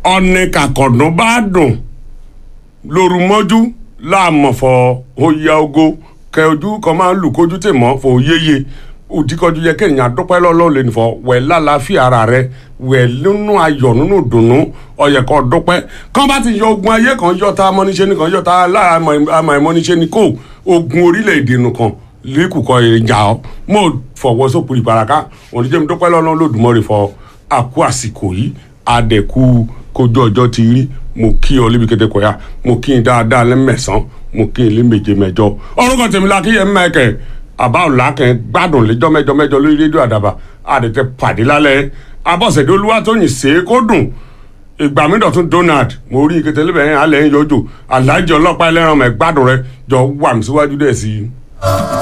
ọ̀nì kàkọ̀dún bá dùn lóru mọ́jú láàmọ̀fọ̀ oyè ogo kẹ ojú kan máa ń lù kójú tè mọ́ fò yéye òdìkọjú yẹ kéèyàn dúpẹ́ lọ́lọ́ lè nìfọ̀ wẹ̀ lálàáfíà ara rẹ wẹ̀ nínú ayọ̀ nínú dùnnú ọ̀yẹ̀ kan dúpẹ́ kán bá ti yọ ogun ayé kan yọ ta amọ́niṣẹ́ nìkan yọ ta aláàmọ̀ ìmọ̀niṣẹ́ ni kò ogun orílẹ̀-èdè nìkan lẹ́kùkọ ìjà ọ́ mọ̀ fọwọ́ sópin ìbaraka oníjẹ́ mi dúpẹ́ lọ́lọ́ lòdùmọ́rè fọ àkú àsìkò yìí adẹ̀kú kojú ọjọ́ ti rí mo kí ọ lébi kété kọyà mo kí n dáadáa lẹ́mẹ̀sán mo kí n lé méje mẹ́jọ orúkọ tèmi la kí yẹn mẹ́kẹ̀ àbá òlàkẹ́ gbádùn lẹ́jọ́ mẹ́jọ mẹ́jọ lórí rédíò àdàbà àdètè pàdé lálẹ́ abọ́sẹ̀dé olúwatóyìn ṣe é kó dùn ìgbà mi dọ̀tún donald mo rí kété lébẹ̀ yẹn alẹ́ ń yọjò aláàjì ọlọ́pàá ẹlẹ́ran mẹ́ gbádùn rẹ jọ wà mí síwájú dẹ̀ sí i.